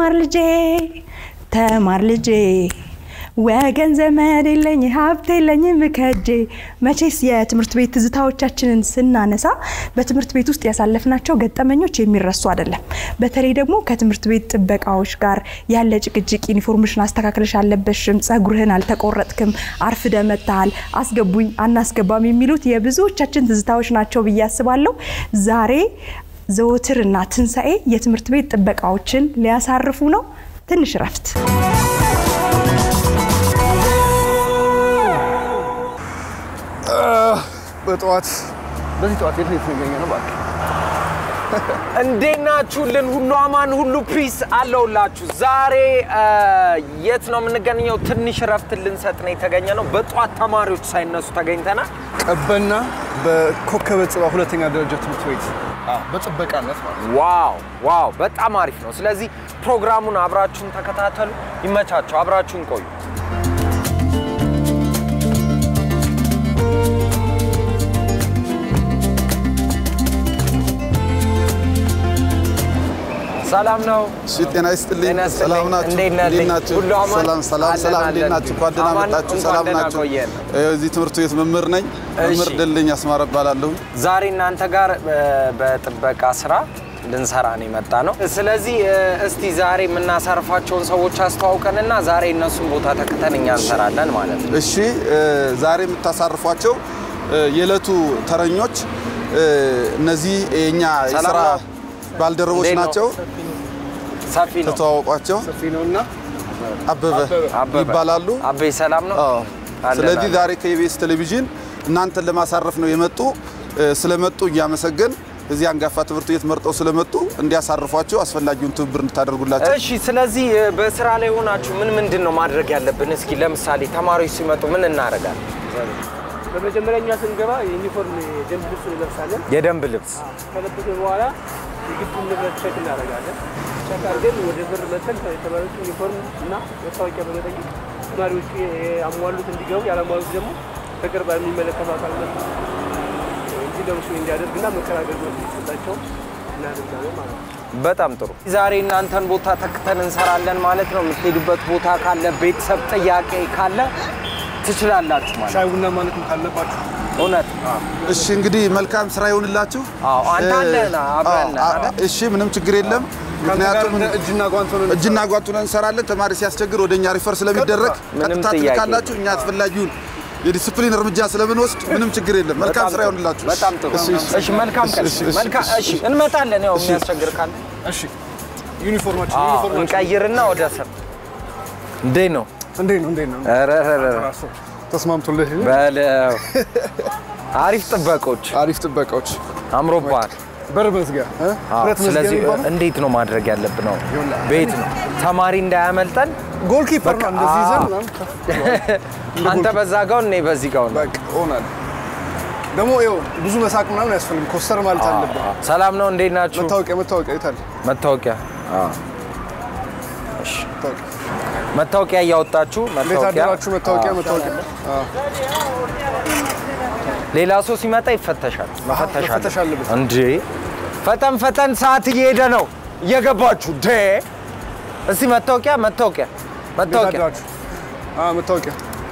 ተማር ልጄ ተማር ልጄ ወገን ዘመድ የለኝ ሀብት የለኝም ከጄ። መቼስ የትምህርት ቤት ትዝታዎቻችንን ስናነሳ በትምህርት ቤት ውስጥ ያሳለፍናቸው ገጠመኞች የሚረሱ አይደለም። በተለይ ደግሞ ከትምህርት ቤት ጥበቃዎች ጋር ያለ ጭቅጭቅ፣ ዩኒፎርምሽን አስተካክለሽ አልለበሽም፣ ጸጉርህን አልተቆረጥክም፣ አርፍደ መጥተሃል፣ አስገቡኝ አናስገባም የሚሉት የብዙዎቻችን ትዝታዎች ናቸው ብዬ አስባለሁ። ዛሬ ዘወትር እና ትንሣኤ የትምህርት ቤት ጥበቃዎችን ሊያሳርፉ ነው። ትንሽ እረፍት በጠዋት በዚህ ጠዋት የት ነው የተገኘ ነው? እባክህ እንዴት ናችሁልን? ሁሉ አማን፣ ሁሉ ፒስ አለውላችሁ። ዛሬ የት ነው የምንገኘው? ትንሽ እረፍት ልንሰጥ ነው የተገኘ ነው። በጠዋት ተማሪዎች ሳይነሱ ተገኝተናል። ቀበና በኮከበ ጽባ ሁለተኛ ደረጃ ትምህርት ቤት አዎ፣ በጥበቃነት ማለት ነው። ዋው ዋው፣ በጣም አሪፍ ነው። ስለዚህ ፕሮግራሙን አብራችሁን ተከታተሉ። ይመቻቸው፣ አብራችሁን ቆዩ። ሰላም ነው። እሺ ጤና ይስጥልኝ። ጤና ይስጥልኝ። ሰላም ናችሁ? እንዴት ነህ? እንዴት ናችሁ? ሁሉ አማን? ሰላም ሰላም አለን፣ ሰላም። እንዴት አለን። ናችሁ? እንኳን ደህና አማን፣ መጣችሁ። እንኳን ሰላም ደህና ናችሁ? ቆየን። ይኸው እዚህ ትምህርት ቤት መምህር ነኝ። መምህር እሺ። ደልኝ አስማረ እባላለሁ። ዛሬ እናንተ ጋር እ፣ በጥበቃ ስራ ልንሰራ ነው የመጣ ነው። ስለዚህ እ፣ እስቲ ዛሬ የምናሳርፋቸውን ሰዎች አስተዋውቀንና ዛሬ እነሱን ቦታ ተክተን እኛ እንሰራለን ማለት ነው። እሺ እ፣ ዛሬ የምታሳርፏቸው እ፣ የዕለቱ ተረኞች እ፣ እነዚህ የኛ ሰላም የስራ ነው? ባልደረቦች እንዴት ነው? ናቸው። ሰፊ ነው። ተተዋወቋቸው። ሰፊ ነውና አበበ አበበ ይባላሉ። አቤ ሰላም ነው። አዎ። አለን፣ ስለዚህ አለን። ዛሬ ከኢቢኤስ ቴሌቪዥን እናንተን ለማሳረፍ ነው የመጡ። እ፣ ስለመጡ እያመሰገን እዚህ አንጋፋ ትምህርት ቤት መርጠው ስለመጡ እንዲያሳርፏቸው አስፈላጊውን ትብብር እንድታደርጉላቸው እሺ፣ ስለዚህ እ፣ በስራ ላይ ሆናችሁ ምን ምንድን ነው ማድረግ ያለብን? እስኪ ለምሳሌ ተማሪዎች ሲመጡ ምን እናደርጋለን? በመጀመሪያ እኛ ስንገባ የዩኒፎርም የደንብ ልብስ እንለብሳለን። የደንብ ልብስ ከለበስን በኋላ የግቢውን ንብረት ቸክ እናደርጋለን። ቸክ አድርገን ወደ በር መተን የተማሪዎቹ ዩኒፎርም እና መታወቂያ በመጠየቅ ተማሪዎቹ ያሟሉት እንዲገቡ ያላሟሉት ደግሞ በቅርብ የሚመለከተው አካል መጥቶ እንዲለብሱ እንዲያደርግና መከራ አገልግሎት እንዲሰጣቸው እናደርጋለን ማለት ነው። በጣም ጥሩ። ዛሬ እናንተን ቦታ ተክተን እንሰራለን ማለት ነው። የምትሄዱበት ቦታ ካለ፣ ቤተሰብ ጥያቄ ካለ ትችላላችሁ ማለት ነው። ሻይ ቡና ማለትም ካለባችሁ እውነት እሺ እንግዲህ መልካም ስራ ይሆንላችሁ። አዎ፣ አንተ እ፣ አለህና አብረን አዎ፣ አይደል? እሺ ምንም ችግር የለም። ከአንተ ጋር ምክንያቱም እንደ እጅና ጓንት ሆነን እጅና ጓንቱን እንሰራለን። ተማሪ ሲያስቸግር ወደ እኛ ሪፈር ስለሚደረግ ምንም ቀጥታ ጥያቄ ትልካላችሁ። እኛ አስፈላጊውን የዲስፕሊን እርምጃ ስለምንወስድ ምንም ችግር የለም። መልካም በጣም ስራ ጥሩ። ይሆንላችሁ። በጣም ጥሩ። እሺ፣ እሺ። እሺ፣ መልካም ቀን። እሺ፣ እሺ፣ መልካም እሺ። እሺ፣ እንመጣለን። ያው የሚያስቸግር ካለ እሺ ዩኒፎርማችን አዎ፣ ዩኒፎርማችን እንቀይርና ወደ ስር እንዴት ነው? እንዴት ነው እንዴት ነው ኧረ ኧረ ኧረ፣ ራሱ ተስማምቶልህ በለው አሪፍ ጥበቆች አሪፍ ጥበቃዎች አምሮባል። በር መዝጊያ እ? አዎ፣ ብረት መዝጊያ ስለዚህ የሚባለው እንዴት ነው ማድረግ ያለብን? ነው ቤት ነው ተማሪ እንዳያመልጠን። ጎልኪፐር ነው እንደዚህ ይዘን አዎ። ምናምን አንተ በዛ ጋውን እኔ በዚህ ጋውን። በቃ ሆናል። ደግሞ ይኸው ብዙ መሳቅ ምናምን አያስፈልግም። ኮስተር ማለት አለብን። ሰላም ነው፣ እንዴት ናችሁ? መታወቂያ መታወቂያ የታለ? መታወቂያ መታወቂያ መታወቂያ እያወጣችሁ እንዴት መታወቂያ አደራችሁ? መታወቂያ መታወቂያ አዎ። ሌላ ሰው ሲመጣ ይፈተሻል። መፈተሽ መፈተሽ አለበት አለበት። እንዴ! ፈጠን ፈጠን፣ ሰዓት እየሄደ ነው። እየገባችሁ ደ እስቲ መታወቂያ መታወቂያ እንዴት መታወቂያ አደራችሁ? አዎ መታወቂያ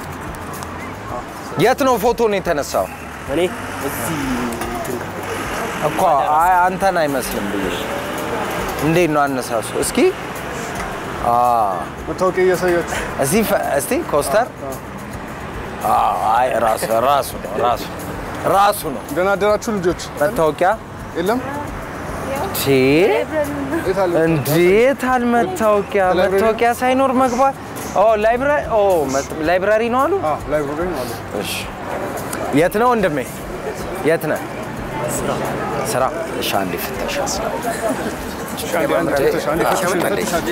የት ነው ፎቶ ነው የተነሳው? እኔ እዚህ እኮ አይ አንተን አይመስልም ብዬሽ። እንዴት ነው አነሳሱ? እስኪ አ መታወቂያ እያሳያችሁ እስቲ ፈ- እስቲ ኮስተር አዎ፣ አይ ራሱ ራሱ ነው ራሱ ራሱ ነው ደህና አደራችሁ ልጆች። መታወቂያ የለም ቺ የት አለ? እንዴት አልመታወቂያ ላይብረሪ? መታወቂያ ሳይኖር መግባት ኦ ላይብራሪ ኦ መት- ላይብራሪ ነው አሉ አዎ ላይብረሪ ነው አለ። እሺ የት ነው ወንድሜ የት ነህ ስራ እሺ አንዴ ፍተሻ ስራ አንዴ አንዴ ፈተሽ አንዴ ፈተሽ ፈተሽ አንዴ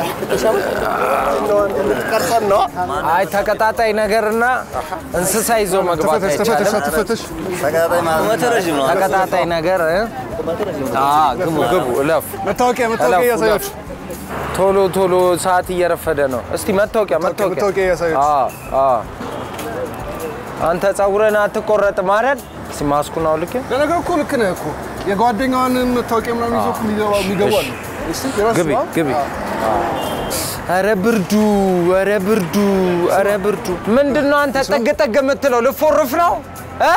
ቀርጸን ነው አይ ተቀጣጣይ ነገርና እንስሳ ይዞ መግባት ተፈተሽ ተፈተሽ አይቻልም ተፈተሽ ተቀጣጣይ ነገር እ? አዎ ግቡ ግቡ እለፉ መታወቂያ መታወቂያ እለፉ፣ እያሳያችሁ ቶሎ ቶሎ ሰዓት እየረፈደ ነው እስቲ መታወቂያ መታወቂያ መታወቂያ እያሳያችሁ አዎ አዎ አንተ ፀጉርህን አትቆረጥም አይደል እስቲ ማስኩን አውልቄ ለነገሩ እኮ ልክ ነህ እኮ የጓደኛዋን መታወቂያ ምናምን ይዞ እኮ የሚገባ- የሚገቡ አሉ። እስቲ የራስህ ግቢ ነው? ግቢ አዎ። ኧረ ብርዱ፣ ኧረ ብርዱ፣ ኧረ ብርዱ። ምንድን ነው አንተ ጠግ ጠግ የምትለው? ልፎርፍ ነው እ?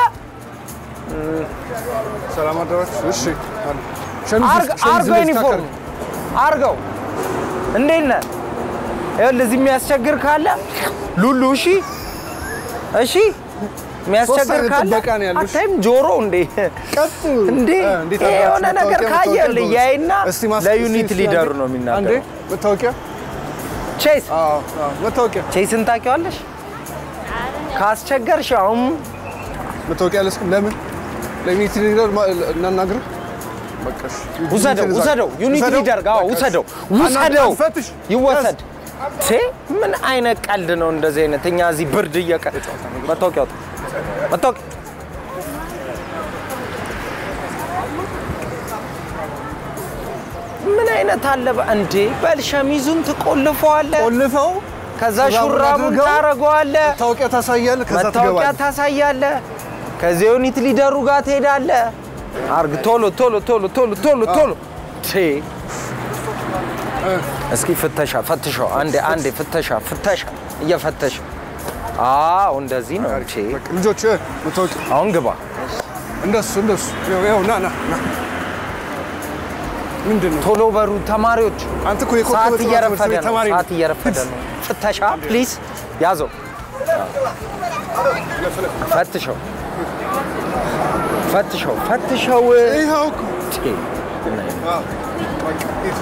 ሰላም አደራችሁ። እሺ አለ። ሸሚዝ አርግ- ሸሚዝ አርገው ልብስ ዩኒፎርም አርገው። እንዴት ነህ? ይኸውልህ እዚህ የሚያስቸግር ካለ ሉሉ፣ እሺ፣ እሺ፣ የሚያስቸግር አይነት ካለ ጥበቃ ነው ያሉሽ። አታይም? ጆሮ እንዴ ቀጥ እንዴ እ፣ እንዴት ይሄ አድርጋችሁ የሆነ ነገር መታወቂያ ካየ መታወቂያ ልህ ነው? ያይና እስቲ ማስ- ለዩኒት እስቲ ሊደሩ አንዴ- ነው አንዴ የሚናገረው። መታወቂያ ቼስ አዎ አዎ መታወቂያ ቼስን ታውቂዋለሽ? ካስቸገርሽ አሁን መታወቂያ ለስኩም ለምን ለዩኒቲ ሊደር ማ- እናናግርህ በቃ እሺ። ውሰደው ዩኒቲ ውሰደው ዩኒት ውሰደው? ሊደር ጋር በቃ እሺ። ውሰደው አና- ውሰደው ፈትሽ ይወሰድ። ቴ ምን አይነት ቀልድ ነው እንደዚህ አይነት? እኛ እዚህ ብርድ እየቀ መታወቂያ አውጣ መታወቂያ ምን አይነት አለ በ- እንዴ በል ሸሚዙን ትቆልፈዋለህ፣ ቆልፈው ከዛ ሹራቡን ሹራቡን አድርገው ታረገዋለህ፣ መታወቂያ ታሳያለህ ከዛ መታወቂያ ትገባለህ ታሳያለህ፣ ከዚህ ዩኒት ሊደሩ ጋር ትሄዳለህ። አርግ ቶሎ ቶሎ ቶሎ ቶሎ ቶሎ ቶሎ ቴ እስኪ ፍተሻ ፈትሸው፣ አንዴ አንዴ ፍተሻ ፍተሻ እየፈተሽ አዎ፣ እንደዚህ ነው። ቼ በቃ ልጆች እ፣ መታወቂያ አሁን ግባ። እንደሱ እንደሱ ይኸው ይኸው ና ና ና ምንድን ነው ቶሎ በሩ ተማሪዎች፣ አንተ እኮ የኮከበ ሰዓት ጽባህ እየረፈደ ትምህርት ቤት ነው። ተማሪ ነህ። ሰዓት እየረፈደ ነው። ፍተሻ ፕሊዝ፣ ያዘው፣ ፈትሸው፣ ፈትሸው፣ ፈትሸው። ይኸው እኮ ቼ አዎ፣ በቃ ሂድ።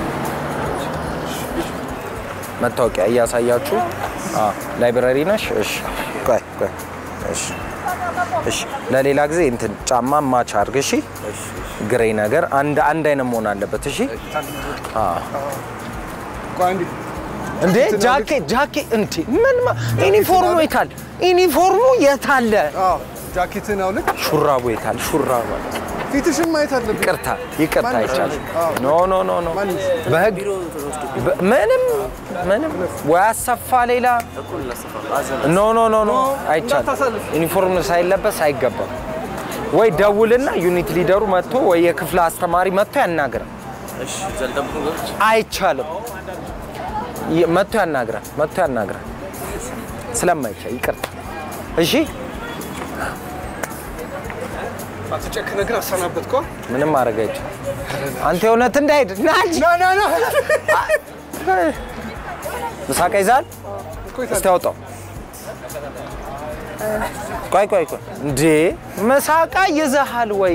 መታወቂያ እያሳያችሁ አዎ፣ ላይብረሪ ነሽ? እሺ፣ ቆይ ቆይ፣ እሺ፣ እሺ። ለሌላ ጊዜ እንትን ጫማ ማች አድርግ። እሺ፣ ግሬ ነገር አንድ አንድ አይነት መሆን አለበት። እሺ። አዎ። ቆይ አንዴ እንዴ ጃኬት ጃኬት እንዴ ምን ማ- ዩኒፎርሙ የታል? ዩኒፎርሙ የታለ? አዎ ጃኬትን አውልቅ ሹራቡ የታል? ሹራቡ ፊትሽን ማየት አለብን ይቅርታ ይቅርታ ማን አይቻልም። አዎ። ኖ ኖ ኖ ኖ ማን? በህግ በ- ምንም ምንም ወይ አሰፋ ሌላ ኖ ኖ ኖ ኖ አይቻልም። እንዳታሳልፍ። ዩኒፎርም ሳይለበስ አይገባም። ወይ ደውልና ዩኒት ሊደሩ መጥቶ ወይ የክፍለ አስተማሪ መጥቶ ያናግራል። አይቻልም። ይ- መጥቶ ያናግራል። መጥቶ ያናግራል። ስለማይቻል ይቅርታ። እሺ አትጨክነ ግን አሰናበትኳ ምንም ማድረግ አይቻልም። አንተ የእውነት እንዳይሄድ ና እንጂ ና ና ና ምሳቃ ይዛል እስቲ አውጣው። ቆይ ቆይ ቆይ፣ እንዴ ምሳቃ ይዘሃል ወይ?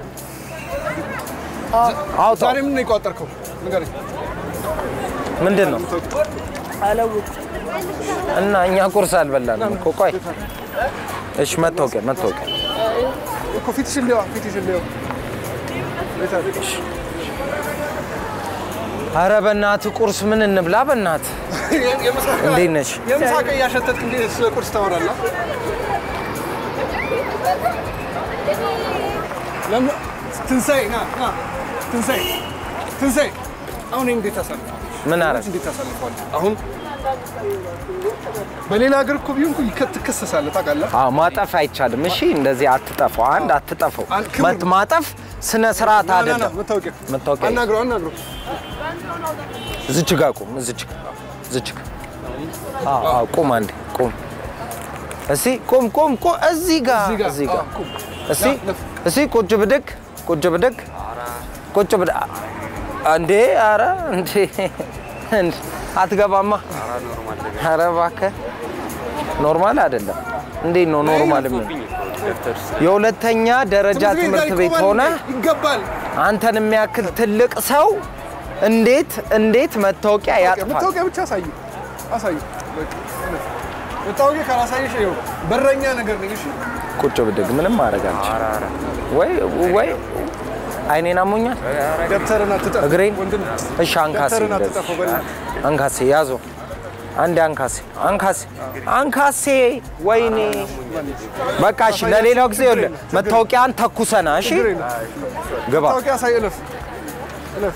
አውጣው። ዛሬ ምን ነው የቋጠርከው ንገረኝ ምንድን ነው? እና እኛ ቁርስ አልበላንም እኮ። ቆይ እሺ፣ መታወቂያ መታወቂያ። እኮ ፊትሽን ሊዋ ፊትሽን ሊዋ አረ በእናትህ ቁርስ ምን እንብላ? በእናትህ እንዴት ነሽ? የምሳቀ እያሸተትክ እንዴት ስለ ቁርስ ታወራለህ ለምን ትንሣኤ ና ና ትንሣኤ ትንሣኤ አሁን ይሄን እንዴት ታሳልፈዋለህ ምን አረግ እንዴት ታሳልፈዋለህ አሁን በሌላ ሀገር እኮ ቢሆን እኮ ይከ- ትከሰሳለህ ታውቃለህ አዎ ማጠፍ አይቻልም። እሺ እንደዚህ አትጠፋው። አንድ አትጠፋው። አንድ ክብር መት- ማጠፍ ስነ ስርዓት ና ና ና አይደለም። መታወቂያ መታወቂያ አናግረው አናግረው እዚች ጋር ቁም። እዚች ጋር እዚች ጋር አዎ አዎ ቁም። አንዴ ቁም። እስቲ ቁም ቁም ቁም። እዚህ ጋር እዚህ ጋር እዚህ ጋር አዎ፣ ቁም። እስቲ እስቲ ቁጭ ብድግ ቁጭ ብድግ ቁጭ ብድግ እንዴ! ኧረ እንዴ! እንዴ! አትገባማ። ኧረ እባክህ ኖርማል አይደለም። እንዴት ነው ኖርማል? ምን የሁለተኛ ደረጃ ትምህርት ቤት ይቆማል ሆነ እንዴ? ይገባል አንተን የሚያክል ትልቅ ሰው እንዴት እንዴት መታወቂያ ያጥፋል? መታወቂያ ብቻ አሳዩ አሳዩ በቃ መታወቂያ ካላሳየሽ ይኸው በረኛ ነገር ነኝ እሺ ቁጭ ብድግ ምንም ማድረግ አልችልም። ወይ ወይ አይኔን አሞኛል፣ ደብተርን አትጠፍ እግሬን ወንድም እሺ፣ አንካሴ ደብተርን እንደዚህ አትጠፈው በእናትህ አንካሴ ያዞ አንዴ አንካሴ አንካሴ አንካሴ ወይኔ በቃ እሺ፣ ለሌላው ጊዜ ይኸውልህ መታወቂያን ተኩሰና እሺ፣ ችግር የለም ግባ መታወቂያ አሳይ እለፍ እለፍ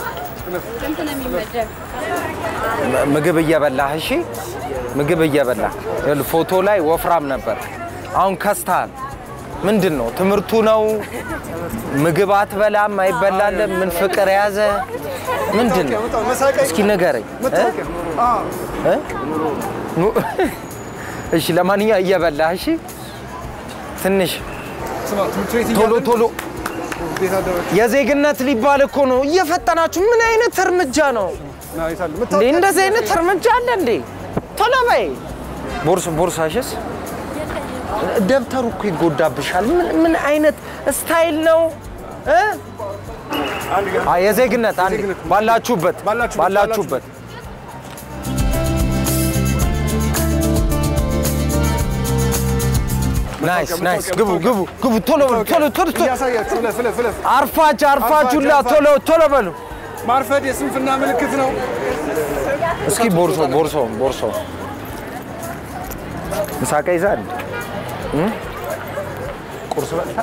ም- ምግብ እየበላህ እሺ፣ ምግብ እየበላህ ይኸውልህ፣ ፎቶ ላይ ወፍራም ነበር፣ አሁን ከስተሃል። ምንድን ነው ትምህርቱ ነው? ምግብ አትበላም፣ አይበላልም። ምን ፍቅር ያዘ ምንድን ነው? መታወቂያ፣ መሳቂያ እስኪ ንገረኝ። መታወቂያ። አዎ። እ? ኑ- እሺ፣ ለማንኛውም እየበላህ እሺ፣ ትንሽ ስማ ትምህርት ቤት ቶሎ እያለን ቶሎ ቤት አደረች የዜግነት ሊባል እኮ ነው። እየፈጠናችሁ ምን አይነት እርምጃ ነው ና የታለ እንዴ? መታወቂያ እንደዚህ አይነት እርምጃ አለ እንዴ? ቶሎ በይ። ቦርስ ቦርሳሽስ? ደብተሩ እኮ ይጎዳብሻል። ምን ምን አይነት ስታይል ነው እ? አ የዜግነት አንድ የዜግነት። ባላችሁበት ባላችሁበት፣ ባላችሁበት ናይስ ናይስ። ግቡ ግቡ ግቡ። ቶሎ በሉ ቶሎ ቶሎ ቶሎ። እያሳያችሁ ፍለፍ ፍለፍ ፍለፍ አርፋጅ አርፋጁላ አርፋጅ። ቶሎ ቶሎ በሉ። ማርፈድ የስንፍና ምልክት ነው። እስኪ ቦርሶ ቦርሶ ቦርሶ ምሳቃ ይዛል እ? ቁርስ በልታ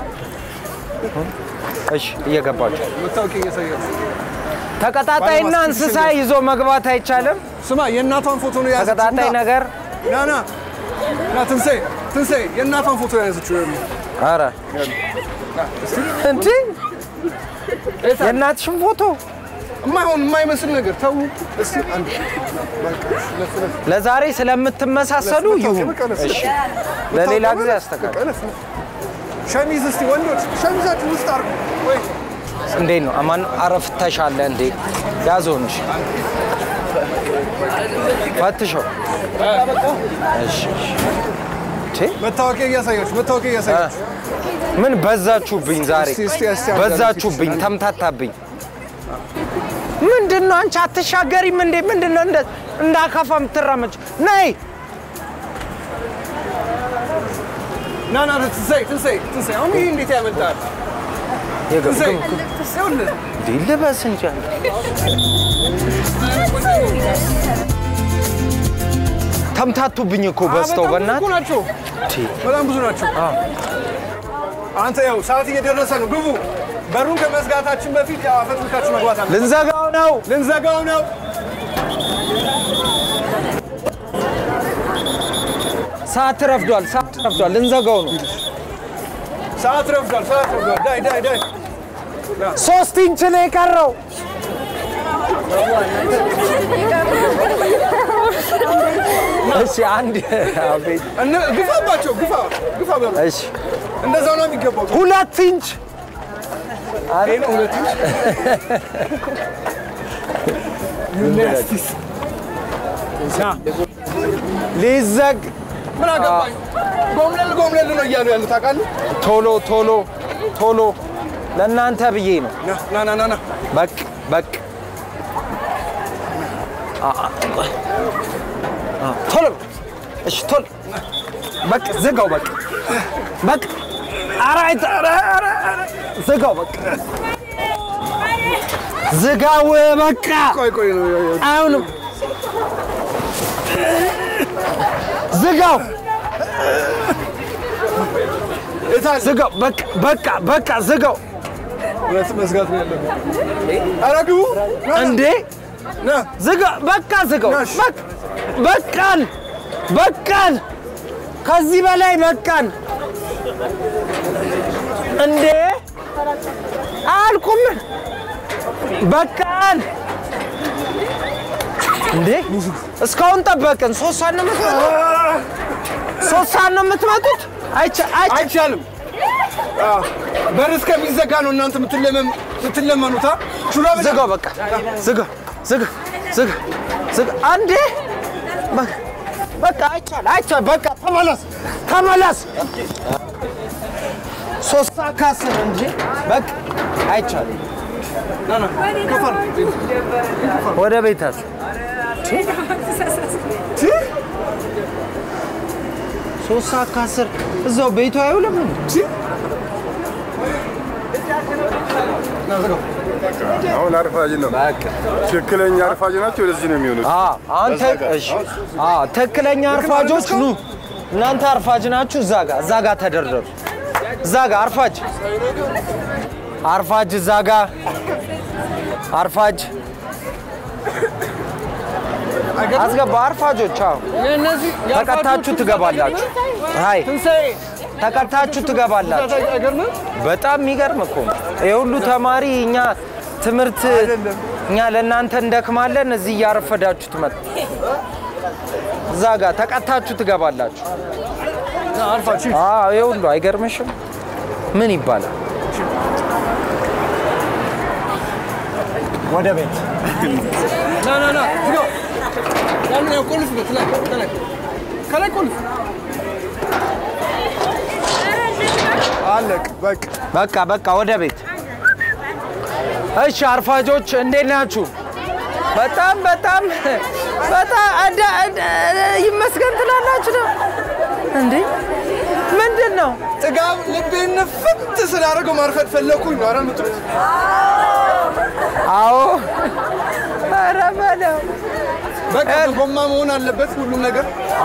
እሺ፣ እየገባችሁ መታወቂያ እያሳያችሁ ተቀጣጣይና ባለማስክ እንስሳ ሽንገር። ይዞ መግባት አይቻልም። ስማ የእናቷን ፎቶ ነው የያዘችው። ተቀጣጣይ ና፣ ነገር ና ና ና ትንሣኤ ትንሣኤ የእናቷን ፎቶ የያዘችው ይኸውልህ። አረ እንዴ የእናትሽን ፎቶ የማይሆን የማይመስል ነገር ተው እስቲ አንድ በቃ ለፍ ለፍ ለዛሬ ስለምትመሳሰሉ ይሁን። በቃ ለፍ እሺ ለሌላ ጊዜ ያስተካክል። በቃ ለፍ ለፍ። ሸሚዝ እስቲ ወንዶች ሸሚዛችሁ ውስጥ አድርጉ ወይ እንዴት ነው አማን አረፍተሻለ እንዴ? ያዘው እንጂ ፈትሸው። እሺ እሺ። መታወቂያ እያሳያችሁ መታወቂያ እያሳያችሁ ምን በዛችሁብኝ ዛሬ እስቲ እስቲ እስቲ አንድ በዛችሁብኝ፣ ተምታታብኝ። ምንድን ነው አንቺ አትሻገሪም እንዴ? ምንድን ነው እንደ እንዳካፋ የምትራመጭ? ነይ ና ና ትንሣኤ ትንሣኤ ትንሣኤ አሁን ይሄ እንዴት ያመልጣል? ትንሣኤ ይኸውልህ እንዴ ልበስ እንጂ አንተ። ተምታቱብኝ እኮ በዝተው በጣም ብዙ በእናትህ እኮ ናቸው። በጣም ብዙ ናቸው። አንተ ያው ሰዓት እየደረሰ ነው። ግቡ። በሩን ከመዝጋታችን በፊት ያው አፈትልካችሁ መግባት አለ። ልንዘጋው ነው። ልንዘጋው ነው። ሰዓት ረፍዷል። ሰዓት ረፍዷል። ልንዘጋው ነው። ሰዓት ረፍዷል። ሰዓት ረፍዷል። ዳይ ዳይ ዳይ ሶስት ኢንች ነው የቀረው። እሺ አንድ አቤት። እነ- ግፋባቸው። ግፋ ግፋ በሉ። እሺ እንደዛው ነው የሚገባው። ሁለት ኢንች ይሄ ነው ሁለት ኢንች። ዩናይትድ ና ሊዘግ ምን አገባኝ። ጎምለል ጎምለል ነው እያሉ ያሉት ታውቃለህ። ቶሎ ቶሎ ቶሎ ለእናንተ ብዬ ነው። ና ና ና ና ና በቅ በቅ አ- አ- ቆይ። አ፣ ቶሎ እሺ ቶሎ በቅ ዝጋው በቅ በቅ ኧረ አይተ- ኧረ ኧረ ኧረ ዝጋው በቅ ዝጋው በቃ ቆይ ቆይ ነው አይሆንም ዝጋው ዝጋው በቃ በቃ በቃ ዝጋው ሁለት መዝጋት ነው ያለብን። ኧረ ግቡ ና ና እንዴ ና ዝጋ በቃ ዝጋው ናሽ። በቃ- በቃን በቃን ከዚህ በላይ በቃን እንዴ አልኩም በቃን እንዴ እስካሁን ጠበቅን ሶስት ሰዓት ነው የምትመጡት ሶስት ሰዓት ነው የምትመጡት አይቻ- አይቻ- አይቻልም። አዎ፣ በር እስከሚዘጋ ነው እናንተ የምትለመም- የምትለመኑት። አ? ሹራብ ዝጋው በቃ ዝጋ ዝጋ ዝጋ ዝጋ አንዴ በ- በቃ አይቻል አይቻል በቃ ተመለስ ተመለስ ሶስት ሰዓት ከአስር እንጂ በቃ አይቻል ና ና ከፈር ወደ ቤታችሁ ሶስት ሰዓት ከአስር እዛው ቤቱ አይውልም እንዴ? ና ዝጋው። አሁን አርፋጅ ነው። ትክክለኛ አርፋጅ ናቸው። ለዚህ ነው የሚሆኑት። አዎ፣ አንተ እሺ፣ አዎ፣ ትክክለኛ አርፋጆች ኑ። እናንተ አርፋጅ ናችሁ። እዛ ጋር እዛ ጋር ተደርደሩ። እዛ ጋር አርፋጅ አርፋጅ እዛ ጋር አርፋጅ አስገባ። አርፋጆች አዎ፣ የእነዚህ ተቀታችሁ ትገባላችሁ። አይ ትንሣኤ ተቀታችሁ ትገባላችሁ። አይገርምም? በጣም የሚገርም እኮ ነው። ይሄ ሁሉ ተማሪ እኛ ትምህርት እኛ ለእናንተ እንደክማለን፣ እዚህ እያረፈዳችሁ ትመጡ። እዛ ጋር ተቀታችሁ ትገባላችሁ። አልፋችሁ አዎ ይሄ ሁሉ አይገርምሽም? ምን ይባላል? ወደ ቤት ና ና ና ዝጋው። ያንን ያው ቆልፍበት ላይ ከላይ ከላይ ቆልፍ። አለቅ በቃ በቃ በቃ ወደ ቤት። እሺ አርፋጆች እንዴት ናችሁ? በጣም በጣም በጣም እንደ እንደ ይመስገን ትላላችሁ ነው እንዴ? ምንድን ነው? ጥጋብ ልቤን ፍት ስላደረገው ማርፈድ ፈለኩኝ ነው አይደል የምትሉት? አዎ ኧረ በለው በቃ በጎማ መሆን አለበት ሁሉም ነገር።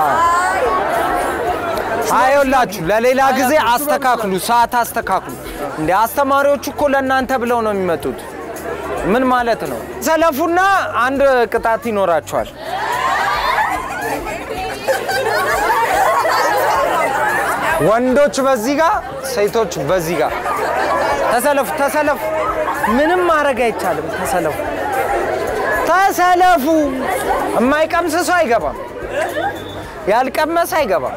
አይውላችሁ ለሌላ ጊዜ አስተካክሉ፣ ሰዓት አስተካክሉ። እንደ አስተማሪዎቹ እኮ ለእናንተ ብለው ነው የሚመጡት። ምን ማለት ነው? ሰለፉና አንድ ቅጣት ይኖራቸዋል። ወንዶች በዚህ ጋር፣ ሴቶች በዚህ ጋር። ተሰለፉ፣ ተሰለፉ። ምንም ማድረግ አይቻልም። ተሰለፉ፣ ተሰለፉ። የማይቀምስ ሰው አይገባም። ያልቀመሰ አይገባም።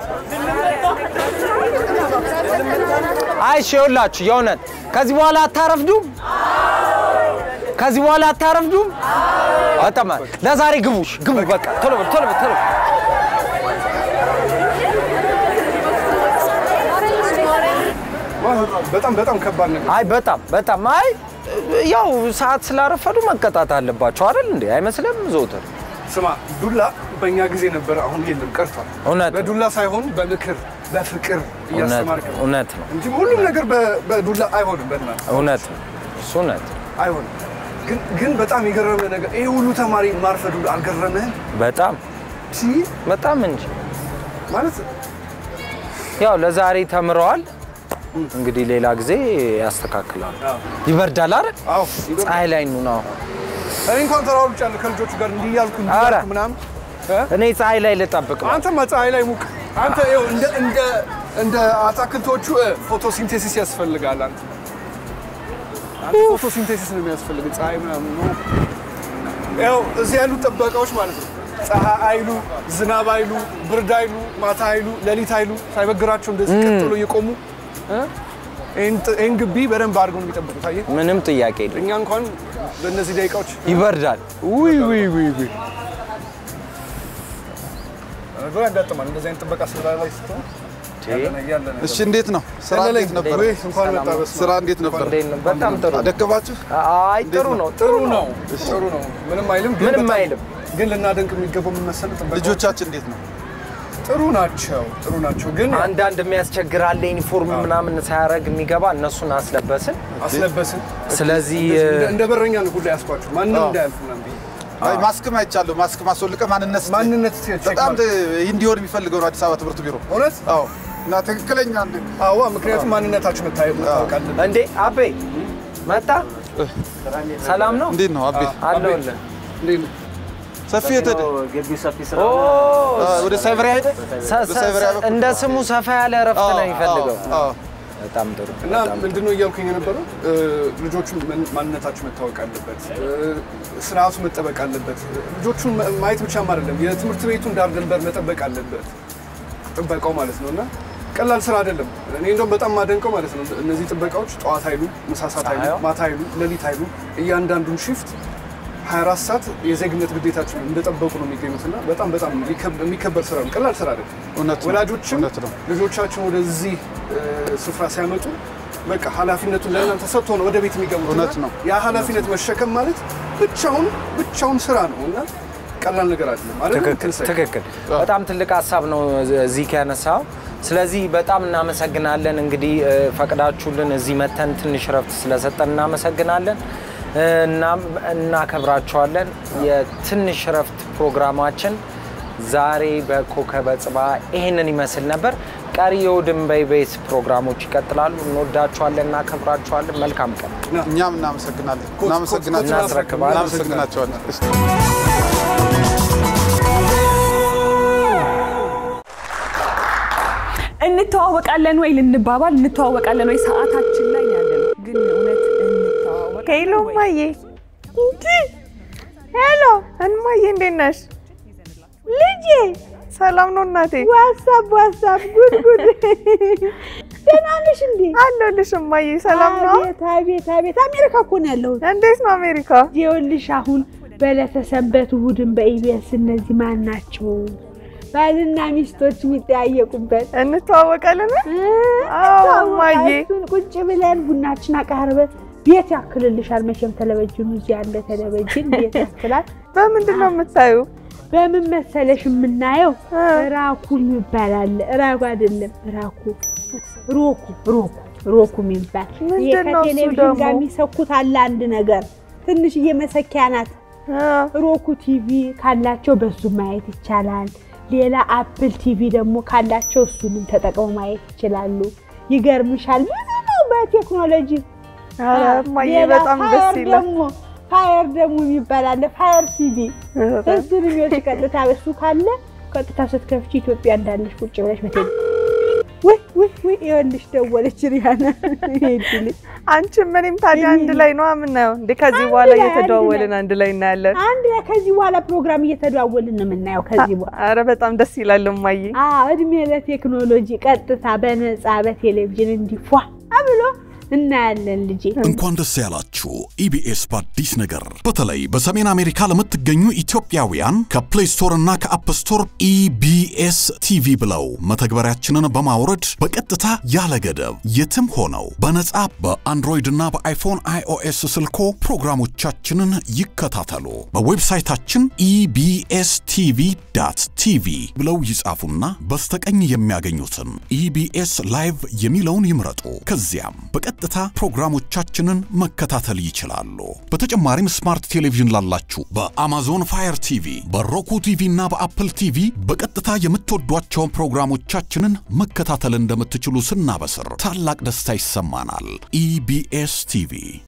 አይ እሺ፣ ይኸውላችሁ የእውነት ከዚህ በኋላ አታረፍዱም። ከዚህ በኋላ አታረፍዱም። በጣም ለዛሬ ግቡሽ ግቡ። በቃ ቶሎ በል ቶሎ በል ቶሎ በል። በጣም በጣም ከባድ ነገር። አይ በጣም በጣም አይ ያው ሰዓት ስላረፈዱ መቀጣት አለባቸው አይደል እንዴ? አይመስልም ዘውትር ስማ ዱላ በእኛ ጊዜ ነበረ፣ አሁን የለም ቀርቷል። እውነት ነው። በዱላ ሳይሆን በምክር በፍቅር እያስተማርክ ነው እውነት ነው እንጂ ሁሉም ነገር በ- በዱላ አይሆንም። በእናትህ እውነት ነው እሱ እውነት ነው። አይሆንም። ግን ግን በጣም የገረመ ነገር ይሄ ሁሉ ተማሪ ማርፈዱ አልገረመህም? በጣም ሲ በጣም እንጂ ማለት ያው ለዛሬ ተምረዋል። እንግዲህ ሌላ ጊዜ ያስተካክላሉ። ይበርዳል አይደል? አዎ ፀሐይ ላይ ኑ ነው። እኔ እንኳን ተራውልጫለሁ ከልጆቹ ጋር እንዲህ እያልኩ እንዲህ ኧረ። እያልኩ ምናምን እ? እኔ ፀሐይ ላይ ልጠብቅ ነው። አንተማ ፀሐይ ላይ ሙቅ። አንተ ይኸው እንደ እንደ እንደ አታክልቶቹ ፎቶሲንቴሲስ ያስፈልጋል። አንተ አንተ ፎቶሲንቴሲስ ነው የሚያስፈልግ ፀሐይ ምናምን ነው። ያው እዚህ ያሉት ጥበቃዎች ማለት ነው ፀሐይ አይሉ፣ ዝናብ አይሉ፣ ብርድ አይሉ፣ ማታ አይሉ፣ ሌሊት አይሉ ሳይበግራቸው እንደዚህ ቀጥሎ እየቆሙ እ? ይህን ጥ- ይህን ግቢ በደንብ አድርገው ነው የሚጠብቁት። አየህ ምንም ጥያቄ የለም። እኛ እንኳን በእነዚህ ደቂቃዎች ይበርዳል። ውይ ውይ ውይ ውይ ነገሩ ያጋጥማል። እንደዚህ አይነት ጥበቃ ስራ ላይ ስትሆን ያለ- ያለ ነገር። እሺ እንዴት ነው ስራ ያለ እንዴት ነበር? ወይ እንኳን መጣ በስመ አብ። ስራ እንዴት ነበር? እንዴት ነው? በጣም ጥሩ። ደከማችሁ? አይ ጥሩ ነው። ጥሩ ነው ጥሩ ነው። ምንም አይልም። ግን ምንም በጣም- አይልም። ግን ልናደንቅ የሚገባው ምን መሰለህ? ጥበቃዎች ልጆቻችን እንዴት ነው? ጥሩ ናቸው ጥሩ ናቸው። ግን አንዳንድ የሚያስቸግር አለ ዩኒፎርም ምናምን ሳያደርግ የሚገባ እነሱን አስለበስን። አስለበስን። ስለዚህ እንደ- እንደ በረኛ ነው ሁላ ያስኳቸው ማንም እንዳያልፍ ምናምን ብዬ አይ ማስክም አይቻለሁ። ማስክ ማስወልቀ ማንነት ማንነት ቼክ በጣም ማድረግ። ይህ እንዲሆን የሚፈልገው ነው አዲስ አበባ ትምህርት ቢሮ። እውነት አዎ እና ትክክለኛ አንድ አዋ ምክንያቱም ማንነታችሁ መታየት መታወቅ አለበት። እንዴ አቤ መጣ። ሰላም ነው እንዴት ነው አቤ? አለሁልህ። እንዴት ነው? ሰፊ የተደ ግቢው ሰፊ ስራ ኦ ወደ ሳይበሪያ ሄደ ሰ- ሰ- በሳይበሪያ በኩል? እንደ ስሙ ሰፋ ያለ እረፍት ነው የሚፈልገው። አዎ፣ አዎ። በጣም ጥሩ። እና ምንድነው እያልኩኝ የነበረው እ፣ ልጆቹን ምን- ማንነታቸው መታወቅ አለበት፣ እ፣ ስርዓቱ መጠበቅ አለበት። ልጆቹን ማ- ማየት ብቻም አይደለም የትምህርት ቤቱን ዳር ድንበር መጠበቅ አለበት፣ ጥበቃው ማለት ነው። እና ቀላል ስራ አይደለም። እኔ እንደውም በጣም ማደንቀው ማለት ነው እነዚህ ጥበቃዎች ጠዋት አይሉ፣ ምሳሳት አይሉ፣ ፀሐዩ? ማታ አይሉ፣ ሌሊት አይሉ እያንዳንዱን ሽፍት 24 ሰዓት የዜግነት ግዴታቸውን እንደጠበቁ ነው የሚገኙት እና በጣም በጣም ሊከብ- የሚከበር ስራ ነው። ቀላል ስራ አይደለም። እውነት ነው፣ ወላጆችም እውነት ነው። ልጆቻቸውን ወደዚህ እ፣ ስፍራ ሲያመጡ በቃ ኃላፊነቱን ለእናንተ ሰጥቶ ነው ወደ ቤት የሚገቡት። እውነት እና ነው። ያ ኃላፊነት መሸከም ማለት ብቻውን ብቻውን ስራ ነው እና ቀላል ነገር አይደለም አይደል? ትክክል ትንሣኤ? ትክክል። በጣም ትልቅ ሀሳብ ነው እዚህ ያነሳው። ስለዚህ በጣም እናመሰግናለን። እንግዲህ እ፣ ፈቅዳችሁልን እዚህ መተን ትንሽ ረፍት ስለሰጠን እናመሰግናለን። እ፣ እናም እናከብራችኋለን። የትንሽ ረፍት ፕሮግራማችን ዛሬ በኮከበ ጽባ ይህንን ይመስል ነበር። ቀሪ የእሑድን በኢቢኤስ ፕሮግራሞች ይቀጥላሉ። እንወዳችኋለን፣ እናከብራችኋለን። መልካም ቀን። እኛም እናመሰግናለን ኮት- እናመሰግናቸዋለን እናስረክባለን። እናመሰግናቸዋለን። እሺ። እንተዋወቃለን ወይ ልንባባል እንተዋወቃለን ወይ ሰዓታችን ላይ ያለ ነው። ግን እውነት እንተዋወቅ ሄሎ ማዬ እንዲ ሄሎ፣ እንማዬ እንዴት ነሽ? ልጄ ሰላም ነው እናቴ። ዋትሳፕ ዋትሳፕ፣ ጉድ ጉድ። ደህና ነሽ እንዴ? አለሁልሽ እማዬ። ሰላም ነው? አቤት አቤት አቤት። አሜሪካ እኮ ነው ያለሁት። እንዴት ነው አሜሪካ? ይኸውልሽ አሁን በዕለተ ሰንበት እሑድን በኢቢኤስ እነዚህ ማን ናቸው ባልና ሚስቶች የሚጠያየቁበት እንተዋወቃለን? አዎ እማዬ። እሱን ቁጭ ብለን ቡናችን አቃርበን ቤት ያክልልሻል። መቼም ቴሌቪዥኑ እዚህ ያለ ቴሌቪዥን ቤት ያክላል። በምንድን ነው የምታዩ? በምን መሰለሽ የምናየው ራኩ ይባላል። ራኩ አይደለም ራኩ ሮኩ ሮኩ ሮኩ የሚባል ይሄ ምንድን ነው እሱ ከቴሌቪዥን ደግሞ? ጋር የሚሰኩት አለ አንድ ነገር ትንሽዬ መሰኪያ ናት። ሮኩ ቲቪ ካላቸው በሱ ማየት ይቻላል። ሌላ አፕል ቲቪ ደግሞ ካላቸው እሱንም ተጠቅመው ማየት ይችላሉ። ይገርምሻል ብዙ ነው በቴክኖሎጂ። ኧረ እማዬ ሌላ በጣም ደስ ፋየር ይላል። ደግሞ ፋየር ደግሞ የሚባል አለ ፋየር ቲቪ እሱን የሚወጭ ቀጥታ እሱ ካለ ቀጥታ ስትከፍቺ ኢትዮጵያ እንዳለሽ ቁጭ ብለሽ በቴሌ ወይ ወይ ወይ ይኸውልሽ ደወለች ሪያና ሄድልኝ አንቺም እኔም ታዲያ አንድ ላይ ነው የምናየው እንዴ? ከዚህ አንድ በኋላ ላይ፣ አንድ እየተደዋወልን ላይ። አንድ ላይ እናያለን። አንድ ላይ ከዚህ በኋላ ፕሮግራም እየተደዋወልን ነው የምናየው ከዚህ በኋላ አረ በጣም ደስ ይላል እማዬ። አዎ እድሜ ለቴክኖሎጂ ቀጥታ በነፃ በቴሌቪዥን እንዲፏ ብሎ እናያለን ልጄ እንኳን ደስ ያላችሁ ኢቢኤስ በአዲስ ነገር በተለይ በሰሜን አሜሪካ ለምትገኙ ኢትዮጵያውያን ከፕሌይ ስቶር እና ከአፕ ስቶር ኢቢኤስ ቲቪ ብለው መተግበሪያችንን በማውረድ በቀጥታ ያለ ገደብ የትም ሆነው በነጻ በአንድሮይድ እና በአይፎን አይኦኤስ ስልኮ ፕሮግራሞቻችንን ይከታተሉ። በዌብሳይታችን ኢቢኤስ ቲቪ ዳት ቲቪ ብለው ይጻፉና በስተቀኝ የሚያገኙትን ኢቢኤስ ላይቭ የሚለውን ይምረጡ። ከዚያም በቀጥታ ፕሮግራሞቻችንን መከታተል ይችላሉ። በተጨማሪም ስማርት ቴሌቪዥን ላላችሁ በአማዞን ፋየር ቲቪ፣ በሮኩ ቲቪ እና በአፕል ቲቪ በቀጥታ የምትወዷቸውን ፕሮግራሞቻችንን መከታተል እንደምትችሉ ስናበስር ታላቅ ደስታ ይሰማናል። ኢቢኤስ ቲቪ